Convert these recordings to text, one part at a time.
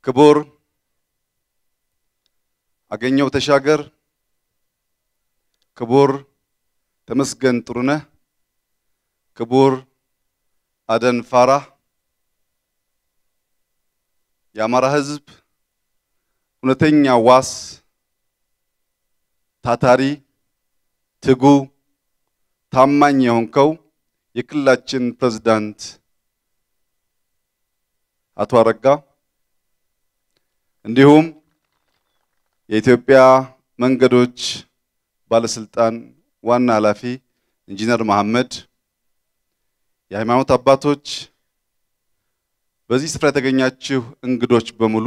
ክቡር አገኘው ተሻገር፣ ክቡር ተመስገን ጥሩነህ፣ ክቡር አደን ፋራህ የአማራ ሕዝብ እውነተኛ ዋስ፣ ታታሪ፣ ትጉ፣ ታማኝ የሆንከው የክልላችን ፕሬዝዳንት አቶ አረጋ እንዲሁም የኢትዮጵያ መንገዶች ባለስልጣን ዋና ኃላፊ ኢንጂነር መሐመድ፣ የሃይማኖት አባቶች፣ በዚህ ስፍራ የተገኛችሁ እንግዶች በሙሉ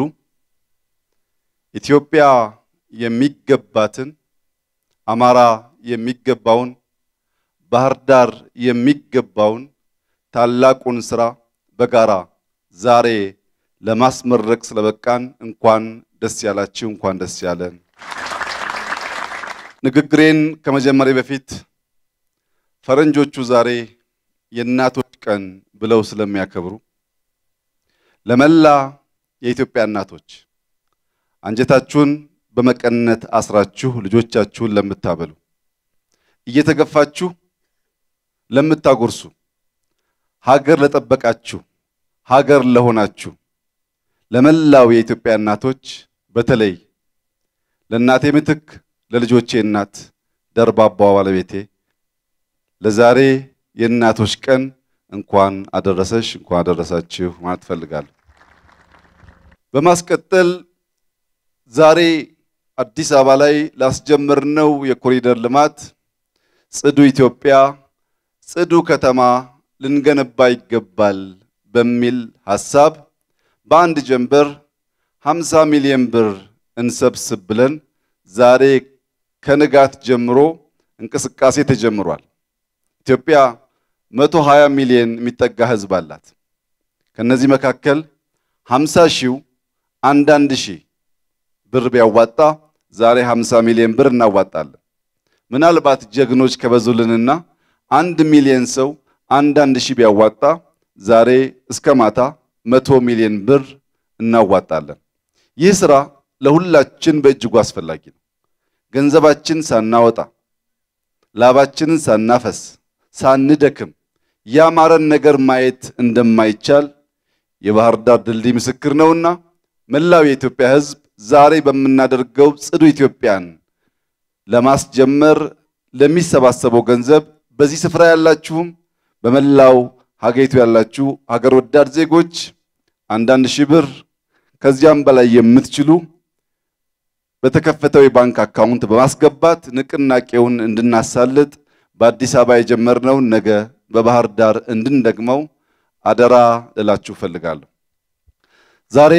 ኢትዮጵያ የሚገባትን፣ አማራ የሚገባውን፣ ባህር ዳር የሚገባውን ታላቁን ስራ በጋራ ዛሬ ለማስመረቅ ስለበቃን እንኳን ደስ ያላችሁ፣ እንኳን ደስ ያለን። ንግግሬን ከመጀመሪያ በፊት ፈረንጆቹ ዛሬ የእናቶች ቀን ብለው ስለሚያከብሩ ለመላ የኢትዮጵያ እናቶች አንጀታችሁን በመቀነት አስራችሁ ልጆቻችሁን ለምታበሉ፣ እየተገፋችሁ ለምታጎርሱ፣ ሀገር ለጠበቃችሁ፣ ሀገር ለሆናችሁ ለመላው የኢትዮጵያ እናቶች በተለይ ለእናቴ ምትክ ለልጆቼ እናት ደርባባዋ ባለቤቴ ለዛሬ የእናቶች ቀን እንኳን አደረሰሽ እንኳን አደረሳችሁ ማለት እፈልጋለሁ። በማስቀጠል ዛሬ አዲስ አበባ ላይ ላስጀመርነው የኮሪደር ልማት ጽዱ ኢትዮጵያ፣ ጽዱ ከተማ ልንገነባ ይገባል በሚል ሐሳብ በአንድ ጀንበር 50 ሚሊዮን ብር እንሰብስብ ብለን ዛሬ ከንጋት ጀምሮ እንቅስቃሴ ተጀምሯል። ኢትዮጵያ 120 ሚሊዮን የሚጠጋ ሕዝብ አላት። ከነዚህ መካከል 50 ሺው አንዳንድ ሺህ ብር ቢያዋጣ ዛሬ 50 ሚሊዮን ብር እናዋጣለን። ምናልባት ጀግኖች ከበዙልንና አንድ ሚሊዮን ሰው አንዳንድ ሺህ ቢያዋጣ ዛሬ እስከ ማታ መቶ ሚሊዮን ብር እናዋጣለን። ይህ ስራ ለሁላችን በእጅጉ አስፈላጊ ነው። ገንዘባችን ሳናወጣ ላባችንን ሳናፈስ ሳንደክም ያማረን ነገር ማየት እንደማይቻል የባህር ዳር ድልድይ ምስክር ነውና መላው የኢትዮጵያ ሕዝብ ዛሬ በምናደርገው ጽዱ ኢትዮጵያን ለማስጀመር ለሚሰባሰበው ገንዘብ በዚህ ስፍራ ያላችሁም በመላው ሀገሪቱ ያላችሁ ሀገር ወዳድ ዜጎች አንዳንድ ሺህ ብር ከዚያም በላይ የምትችሉ በተከፈተው የባንክ አካውንት በማስገባት ንቅናቄውን እንድናሳልጥ በአዲስ አበባ የጀመርነውን ነገ በባህር ዳር እንድንደግመው አደራ ልላችሁ እፈልጋለሁ። ዛሬ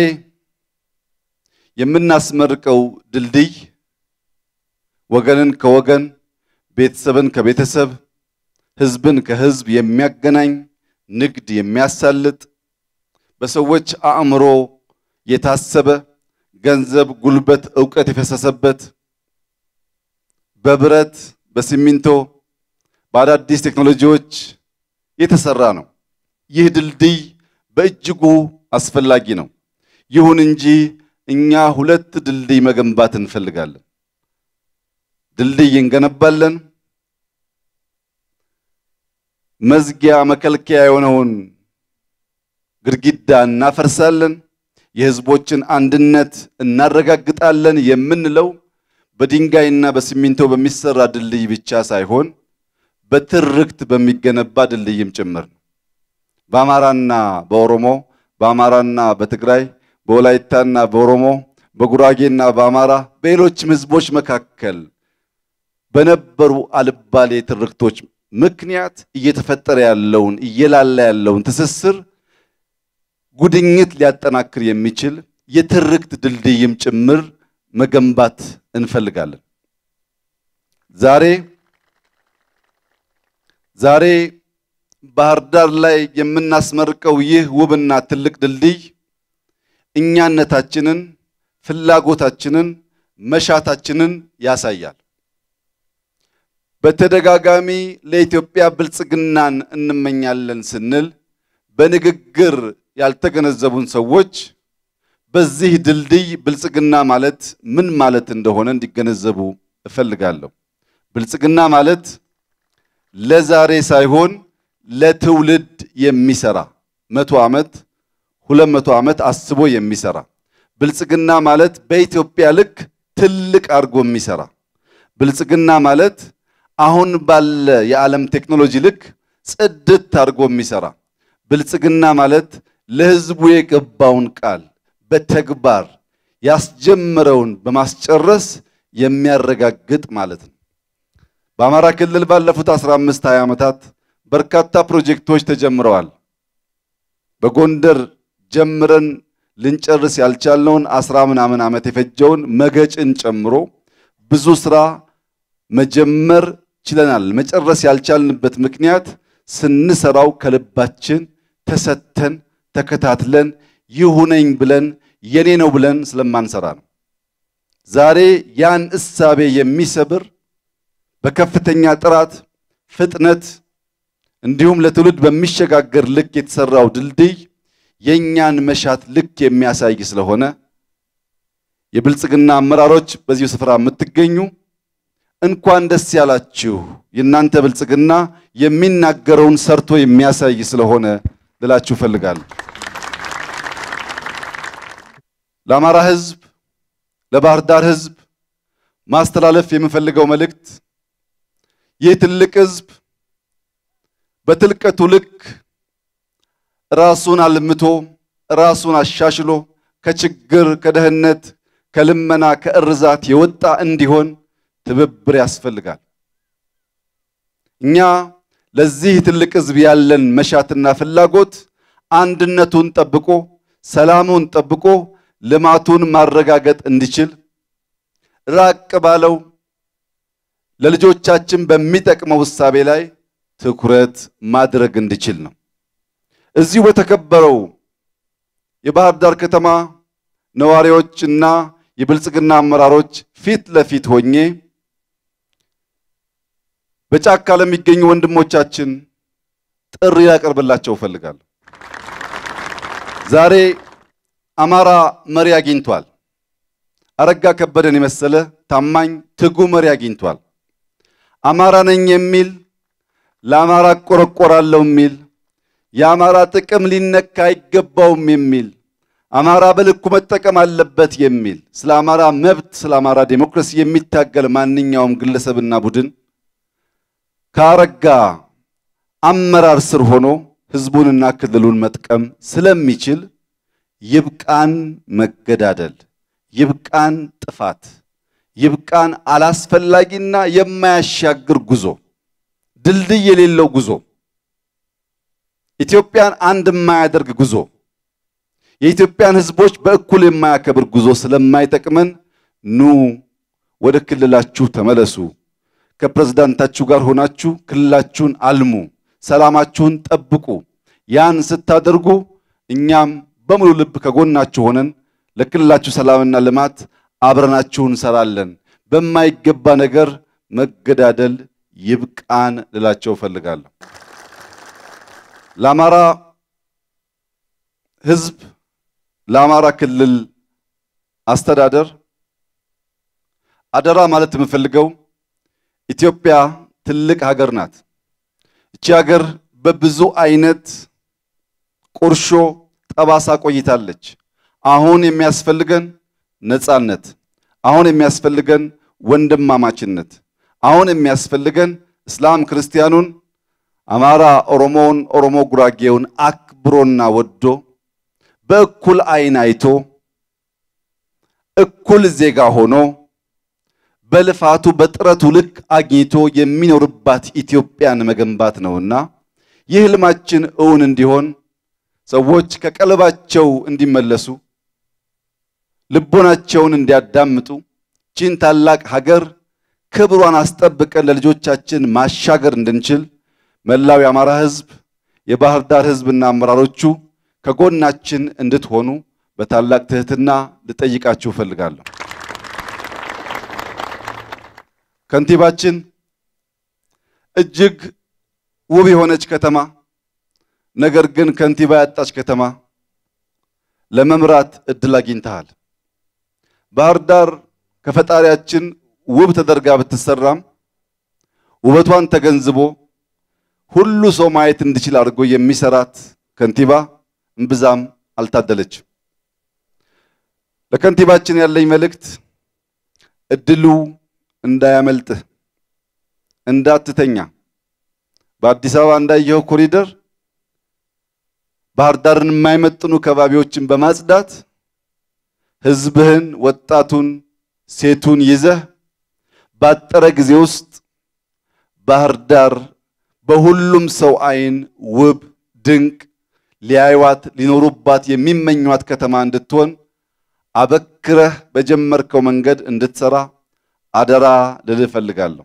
የምናስመርቀው ድልድይ ወገንን ከወገን ቤተሰብን ከቤተሰብ ህዝብን ከህዝብ የሚያገናኝ ንግድ የሚያሳልጥ በሰዎች አእምሮ የታሰበ ገንዘብ፣ ጉልበት፣ ዕውቀት የፈሰሰበት በብረት በሲሚንቶ በአዳዲስ ቴክኖሎጂዎች የተሰራ ነው። ይህ ድልድይ በእጅጉ አስፈላጊ ነው። ይሁን እንጂ እኛ ሁለት ድልድይ መገንባት እንፈልጋለን። ድልድይ እንገነባለን። መዝጊያ መከልከያ የሆነውን ግድግዳ እናፈርሳለን። የህዝቦችን አንድነት እናረጋግጣለን የምንለው በድንጋይና በሲሚንቶ በሚሰራ ድልድይ ብቻ ሳይሆን በትርክት በሚገነባ ድልድይም ጭምር ነው። በአማራና በኦሮሞ፣ በአማራና በትግራይ፣ በወላይታና በኦሮሞ፣ በጉራጌና በአማራ በሌሎችም ህዝቦች መካከል በነበሩ አልባሌ ትርክቶች ምክንያት እየተፈጠረ ያለውን እየላላ ያለውን ትስስር ጉድኝት ሊያጠናክር የሚችል የትርክት ድልድይም ጭምር መገንባት እንፈልጋለን። ዛሬ ዛሬ ባህር ዳር ላይ የምናስመርቀው ይህ ውብና ትልቅ ድልድይ እኛነታችንን፣ ፍላጎታችንን፣ መሻታችንን ያሳያል። በተደጋጋሚ ለኢትዮጵያ ብልጽግናን እንመኛለን ስንል በንግግር ያልተገነዘቡን ሰዎች በዚህ ድልድይ ብልጽግና ማለት ምን ማለት እንደሆነ እንዲገነዘቡ እፈልጋለሁ። ብልጽግና ማለት ለዛሬ ሳይሆን ለትውልድ የሚሰራ መቶ ዓመት ሁለት መቶ ዓመት አስቦ የሚሰራ ብልጽግና ማለት በኢትዮጵያ ልክ ትልቅ አድርጎ የሚሰራ ብልጽግና ማለት አሁን ባለ የዓለም ቴክኖሎጂ ልክ ጽድት አድርጎ የሚሰራ ብልጽግና ማለት ለሕዝቡ የገባውን ቃል በተግባር ያስጀመረውን በማስጨረስ የሚያረጋግጥ ማለት ነው። በአማራ ክልል ባለፉት 15 20 ዓመታት በርካታ ፕሮጀክቶች ተጀምረዋል። በጎንደር ጀምረን ልንጨርስ ያልቻልነውን አስራ ምናምን ዓመት የፈጀውን መገጭን ጨምሮ ብዙ ስራ መጀመር ችለናል። መጨረስ ያልቻልንበት ምክንያት ስንሰራው ከልባችን ተሰተን ተከታትለን ይሁነኝ ብለን የኔ ነው ብለን ስለማንሰራ ነው። ዛሬ ያን እሳቤ የሚሰብር በከፍተኛ ጥራት፣ ፍጥነት እንዲሁም ለትውልድ በሚሸጋገር ልክ የተሰራው ድልድይ የእኛን መሻት ልክ የሚያሳይ ስለሆነ የብልጽግና አመራሮች በዚሁ ስፍራ የምትገኙ እንኳን ደስ ያላችሁ። የእናንተ ብልጽግና የሚናገረውን ሰርቶ የሚያሳይ ስለሆነ ልላችሁ እፈልጋለሁ። ለአማራ ሕዝብ፣ ለባህር ዳር ሕዝብ ማስተላለፍ የምፈልገው መልእክት ይህ ትልቅ ሕዝብ በትልቀቱ ልክ ራሱን አልምቶ ራሱን አሻሽሎ ከችግር ከደህንነት ከልመና ከእርዛት የወጣ እንዲሆን ትብብር ያስፈልጋል። እኛ ለዚህ ትልቅ ሕዝብ ያለን መሻትና ፍላጎት አንድነቱን ጠብቆ ሰላሙን ጠብቆ ልማቱን ማረጋገጥ እንዲችል ራቅ ባለው ለልጆቻችን በሚጠቅመው እሳቤ ላይ ትኩረት ማድረግ እንዲችል ነው። እዚሁ በተከበረው የባህር ዳር ከተማ ነዋሪዎች እና የብልጽግና አመራሮች ፊት ለፊት ሆኜ በጫካ ለሚገኙ ወንድሞቻችን ጥሪ ያቀርብላቸው እፈልጋለሁ። ዛሬ አማራ መሪ አግኝቷል። አረጋ ከበደን የመሰለ ታማኝ ትጉ መሪ አግኝቷል። አማራ ነኝ የሚል ለአማራ እቆረቆራለሁ የሚል የአማራ ጥቅም ሊነካ አይገባውም የሚል አማራ በልኩ መጠቀም አለበት የሚል ስለ አማራ መብት፣ ስለ አማራ ዴሞክራሲ የሚታገል ማንኛውም ግለሰብና ቡድን ከአረጋ አመራር ስር ሆኖ ሕዝቡንና ክልሉን መጥቀም ስለሚችል ይብቃን መገዳደል፣ ይብቃን ጥፋት፣ ይብቃን አላስፈላጊና የማያሻግር ጉዞ፣ ድልድይ የሌለው ጉዞ፣ ኢትዮጵያን አንድ የማያደርግ ጉዞ፣ የኢትዮጵያን ሕዝቦች በእኩል የማያከብር ጉዞ ስለማይጠቅመን ኑ ወደ ክልላችሁ ተመለሱ። ከፕሬዝዳንታችሁ ጋር ሆናችሁ ክልላችሁን አልሙ፣ ሰላማችሁን ጠብቁ። ያን ስታደርጉ እኛም በሙሉ ልብ ከጎናችሁ ሆነን ለክልላችሁ ሰላምና ልማት አብረናችሁ እንሰራለን። በማይገባ ነገር መገዳደል ይብቃን ልላቸው እፈልጋለሁ። ለአማራ ሕዝብ ለአማራ ክልል አስተዳደር አደራ ማለት የምፈልገው ኢትዮጵያ ትልቅ ሀገር ናት። እቺ ሀገር በብዙ አይነት ቁርሾ ጠባሳ ቆይታለች። አሁን የሚያስፈልገን ነጻነት፣ አሁን የሚያስፈልገን ወንድማማችነት፣ አሁን የሚያስፈልገን እስላም ክርስቲያኑን፣ አማራ ኦሮሞውን፣ ኦሮሞ ጉራጌውን አክብሮና ወዶ በእኩል አይን አይቶ እኩል ዜጋ ሆኖ በልፋቱ በጥረቱ ልክ አግኝቶ የሚኖርባት ኢትዮጵያን መገንባት ነውና ይህ ህልማችን እውን እንዲሆን ሰዎች ከቀልባቸው እንዲመለሱ ልቦናቸውን እንዲያዳምጡ ቺን ታላቅ ሀገር ክብሯን አስጠብቀን ለልጆቻችን ማሻገር እንድንችል መላው የአማራ ህዝብ፣ የባህር ዳር ህዝብና አመራሮቹ ከጎናችን እንድትሆኑ በታላቅ ትህትና ልጠይቃችሁ እፈልጋለሁ። ከንቲባችን እጅግ ውብ የሆነች ከተማ ነገር ግን ከንቲባ ያጣች ከተማ፣ ለመምራት እድል አግኝተሃል። ባህር ዳር ከፈጣሪያችን ውብ ተደርጋ ብትሰራም ውበቷን ተገንዝቦ ሁሉ ሰው ማየት እንዲችል አድርጎ የሚሰራት ከንቲባ እምብዛም አልታደለችም። ለከንቲባችን ያለኝ መልእክት እድሉ እንዳያመልጥህ፣ እንዳትተኛ። በአዲስ አበባ እንዳየኸው ኮሪደር ባህር ዳርን የማይመጥኑ ከባቢዎችን በማጽዳት ሕዝብህን፣ ወጣቱን፣ ሴቱን ይዘህ ባጠረ ጊዜ ውስጥ ባህር ዳር በሁሉም ሰው አይን ውብ፣ ድንቅ ሊያዩዋት ሊኖሩባት የሚመኟት ከተማ እንድትሆን አበክረህ በጀመርከው መንገድ እንድትሰራ አደራ ልልህ እፈልጋለሁ።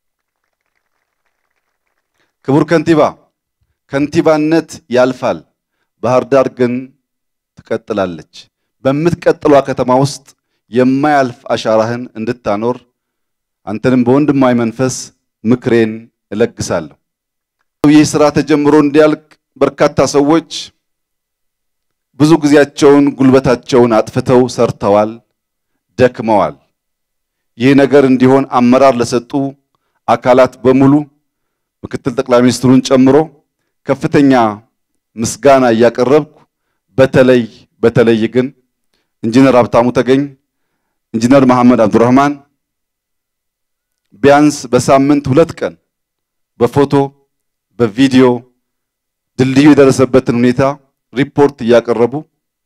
ክቡር ከንቲባ፣ ከንቲባነት ያልፋል፣ ባህር ዳር ግን ትቀጥላለች። በምትቀጥሏ ከተማ ውስጥ የማያልፍ አሻራህን እንድታኖር አንተንም በወንድማዊ መንፈስ ምክሬን እለግሳለሁ። ይህ ስራ ተጀምሮ እንዲያልቅ በርካታ ሰዎች ብዙ ጊዜያቸውን ጉልበታቸውን አጥፍተው ሰርተዋል፣ ደክመዋል። ይህ ነገር እንዲሆን አመራር ለሰጡ አካላት በሙሉ ምክትል ጠቅላይ ሚኒስትሩን ጨምሮ ከፍተኛ ምስጋና እያቀረብኩ በተለይ በተለይ ግን ኢንጂነር ሀብታሙ ተገኝ፣ ኢንጂነር መሐመድ አብዱረህማን ቢያንስ በሳምንት ሁለት ቀን በፎቶ በቪዲዮ ድልድዩ የደረሰበትን ሁኔታ ሪፖርት እያቀረቡ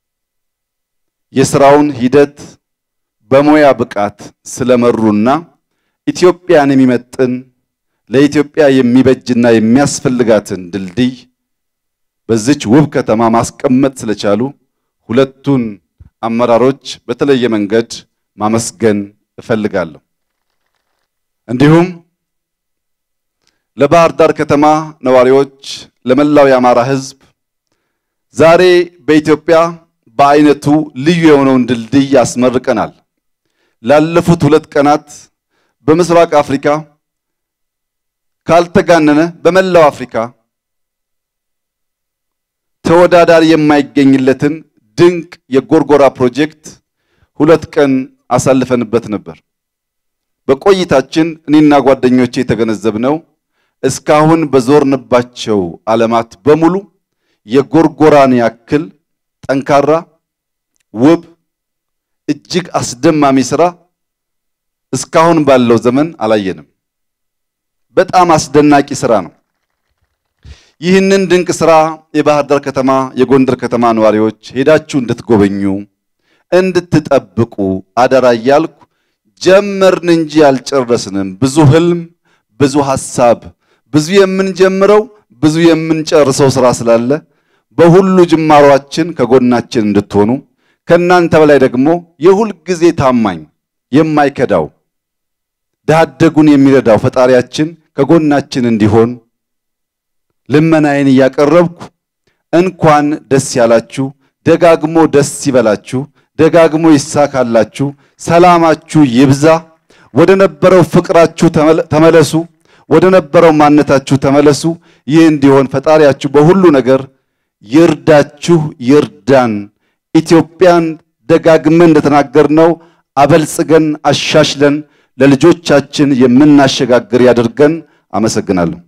የስራውን ሂደት በሙያ ብቃት ስለመሩና ኢትዮጵያን የሚመጥን ለኢትዮጵያ የሚበጅና የሚያስፈልጋትን ድልድይ በዚች ውብ ከተማ ማስቀመጥ ስለቻሉ ሁለቱን አመራሮች በተለየ መንገድ ማመስገን እፈልጋለሁ። እንዲሁም ለባህር ዳር ከተማ ነዋሪዎች፣ ለመላው የአማራ ሕዝብ ዛሬ በኢትዮጵያ በአይነቱ ልዩ የሆነውን ድልድይ ያስመርቀናል። ላለፉት ሁለት ቀናት በምስራቅ አፍሪካ ካልተጋነነ በመላው አፍሪካ ተወዳዳሪ የማይገኝለትን ድንቅ የጎርጎራ ፕሮጀክት ሁለት ቀን አሳልፈንበት ነበር። በቆይታችን እኔና ጓደኞቼ የተገነዘብነው እስካሁን በዞርንባቸው ዓለማት በሙሉ የጎርጎራን ያክል ጠንካራ፣ ውብ፣ እጅግ አስደማሚ ስራ እስካሁን ባለው ዘመን አላየንም። በጣም አስደናቂ ስራ ነው። ይህንን ድንቅ ስራ የባህር ዳር ከተማ፣ የጎንደር ከተማ ነዋሪዎች ሄዳችሁ እንድትጎበኙ እንድትጠብቁ አደራ እያልኩ ጀመርን እንጂ አልጨረስንም። ብዙ ህልም፣ ብዙ ሐሳብ፣ ብዙ የምንጀምረው ብዙ የምንጨርሰው ስራ ስላለ በሁሉ ጅማሯችን ከጎናችን እንድትሆኑ ከእናንተ በላይ ደግሞ የሁል ጊዜ ታማኝ የማይከዳው ድሃ አደጉን የሚረዳው ፈጣሪያችን ከጎናችን እንዲሆን ልመናዬን እያቀረብኩ እንኳን ደስ ያላችሁ፣ ደጋግሞ ደስ ይበላችሁ፣ ደጋግሞ ይሳካላችሁ፣ ሰላማችሁ ይብዛ፣ ወደ ነበረው ፍቅራችሁ ተመለሱ፣ ወደ ነበረው ማንነታችሁ ተመለሱ። ይህ እንዲሆን ፈጣሪያችሁ በሁሉ ነገር ይርዳችሁ፣ ይርዳን። ኢትዮጵያን ደጋግመን እንደተናገርነው አበልጽገን አሻሽለን ለልጆቻችን የምናሸጋግር ያድርገን። አመሰግናለሁ።